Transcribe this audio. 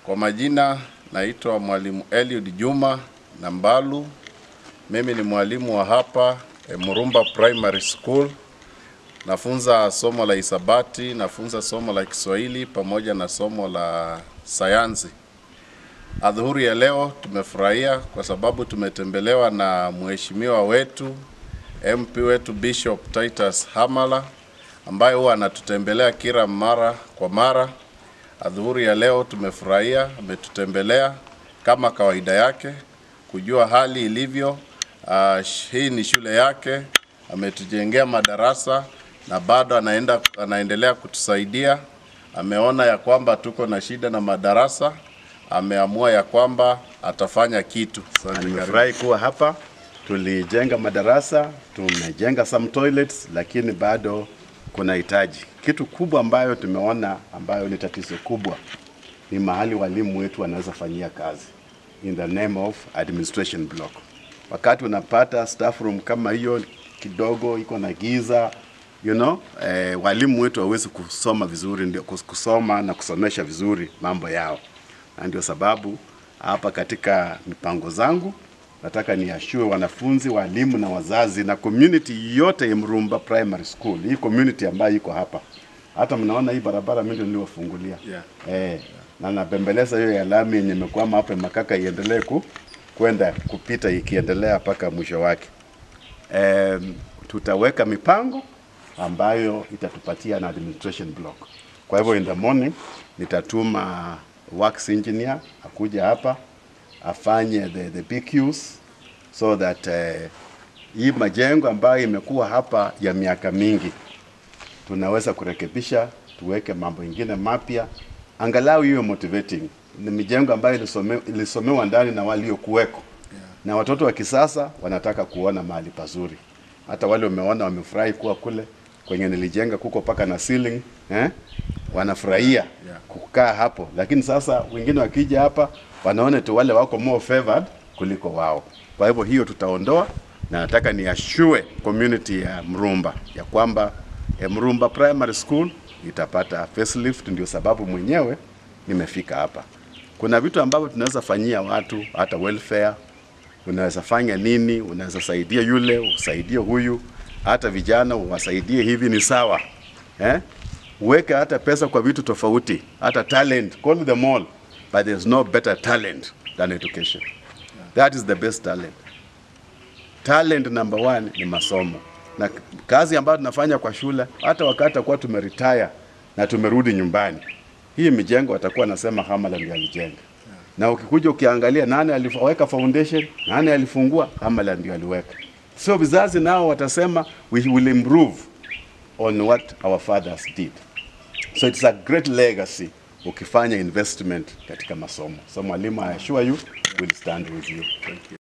Kwa majina naitwa Mwalimu Eliud Juma Nambalu. Mimi ni mwalimu wa hapa eh, Murumba Primary School. Nafunza somo la hisabati, nafunza somo la Kiswahili pamoja na somo la sayansi. Adhuhuri ya leo tumefurahia kwa sababu tumetembelewa na mheshimiwa wetu MP wetu Bishop Titus Hamala ambaye huwa anatutembelea kila mara kwa mara. Adhuhuri ya leo tumefurahia, ametutembelea kama kawaida yake kujua hali ilivyo. Uh, hii ni shule yake, ametujengea madarasa na bado anaenda, anaendelea kutusaidia. Ameona ya kwamba tuko na shida na madarasa, ameamua ya kwamba atafanya kitu. Asante, karibu. Nimefurahi kuwa hapa. Tulijenga madarasa, tumejenga some toilets, lakini bado kuna hitaji. Kitu kubwa ambayo tumeona ambayo ni tatizo kubwa ni mahali walimu wetu wanaweza fanyia kazi in the name of administration block. Wakati unapata staff room kama hiyo kidogo iko na giza you know, eh, walimu wetu hawezi kusoma vizuri, ndio kus- kusoma na kusomesha vizuri mambo yao, na ndio sababu hapa katika mipango zangu nataka niashue wanafunzi, walimu na wazazi na community yote ya Mrumba Primary School, hii community ambayo iko hapa. Hata mnaona hii barabara mimi ndio niliwafungulia Yeah. eh, na nabembeleza hiyo ya lami yenye imekwama hapa Makaka iendelee ku kwenda kupita ikiendelea mpaka mwisho wake. Em, tutaweka mipango ambayo itatupatia na administration block. Kwa hivyo in the morning nitatuma works engineer akuja hapa afanye the, the PQs so that eh, hii majengo ambayo imekuwa hapa ya miaka mingi tunaweza kurekebisha, tuweke mambo ingine mapya, angalau iwe motivating. Ni mijengo ambayo ilisome, ilisomewa ndani na waliokuweko na watoto wa kisasa wanataka kuona mahali pazuri. Hata wale umeona wamefurahi kuwa kule kwenye nilijenga kuko paka na ceiling eh? wanafurahia Yeah. kukaa hapo, lakini sasa wengine wakija hapa wanaona tu wale wako more favored kuliko wao. Kwa hivyo hiyo tutaondoa, na nataka niashue community ya Mrumba ya kwamba eh, Mrumba Primary School itapata facelift. Ndio sababu mwenyewe nimefika hapa. Kuna vitu ambavyo tunaweza fanyia watu, hata welfare unaweza fanya nini, unaweza saidia yule, usaidie huyu, hata vijana uwasaidie hivi, ni sawa eh? Uweke hata pesa kwa vitu tofauti, hata talent, call them all, but there's no better talent than education. That is the best talent. Talent number one ni masomo, na kazi ambayo tunafanya kwa shule, hata wakati akuwa tumeretire na tumerudi nyumbani, hii mijengo watakuwa nasema Hamala ndiye alijenga na ukikuja ukiangalia nani aliweka foundation, nani alifungua, Hamala ndio aliweka. So vizazi nao watasema we will improve on what our fathers did. So it's a great legacy ukifanya investment katika masomo. So mwalimu, I assure you will stand with you. Thank you.